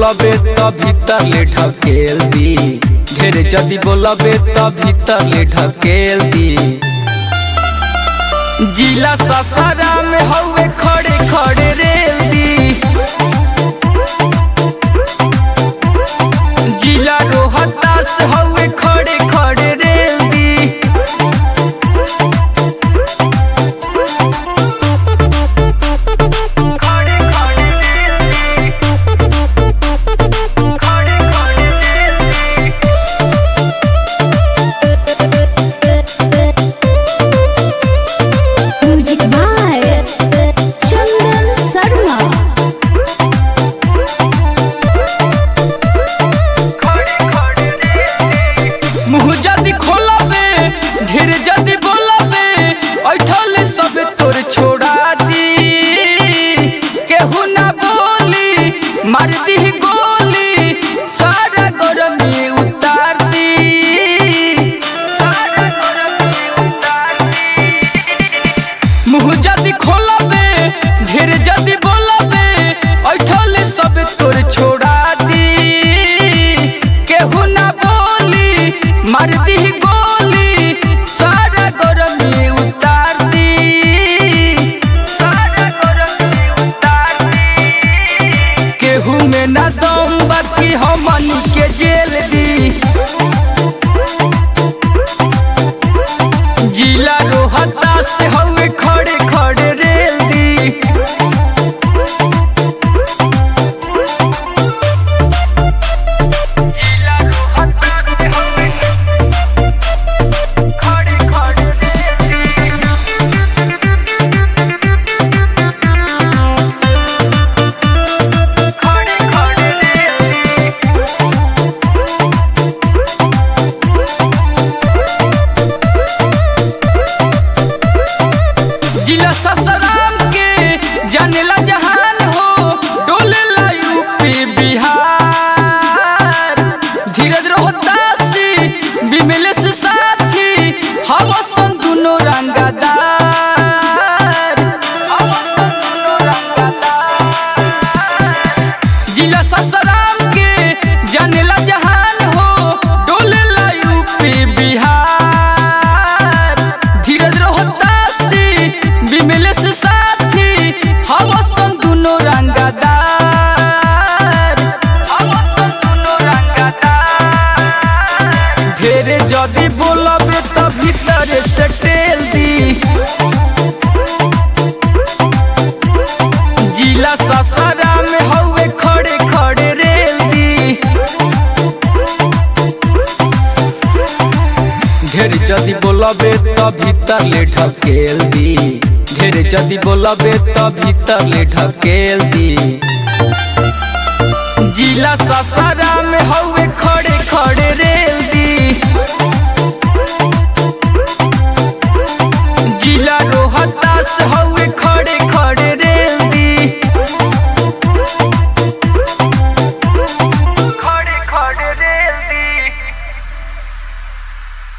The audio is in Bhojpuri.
बोलबे त भीतर ले ढकेल दी ढेर जदी बोलबे त भीतर ले ढकेल दी जिला ससारा में हवे खड़े खड़े रेल दी जिला रोहतास हवे खड़े खड़े रेल दी खड़े खड़े रेल दी खड़े खड़े रेल दी म्यूजिक बाय चंदन शर्मा मुँह जदी खोलबे ढेर जदी बोलबे ऐठल सब तोर छोड़ा दी केहू ना बोली मार दी गोली सारा गरमी उतार दी सारा गरमी उतार दी मुँह जदी खोलबे ढेर जदी बोलबे ऐठल सब तोर छोड़ा दी केहू ना बोली मार दी गोली सारा गरमी उतार दी सारा गरमी उतार दी केहू में ना दम बाकी हमनी के जेल दी जिला रोहता से हवे खड़े खड़े रेल दी जिला रोहता से हवे खड़े खड़े रेल दी खड़े खड़े रेल दी जिला ससराम के जानेला जहान हो डोलेला यूपी बिहार धीरज रोहतासी विमलेश साथी हवसन दुनो रंगदार हवसन दुनो रंगदार जिला ससराम के जानेला जहान हो डोलेला यूपी बिहार धीरज रोहतासी विमलेश साथी हवसन दुनो रंगदार हवसन दुनो रंगदार ढेरे जदी बोलबे त भीतर से टेल दी जिला ससारा में हवे खड़े खड़े रेल दी ढेर जदी बोलबे त भीतर ले ढकेल दी ढेर जदी बोलबे त भीतर ले ढकेल दी जिला ससारा में हवे खड़े खड़े रेल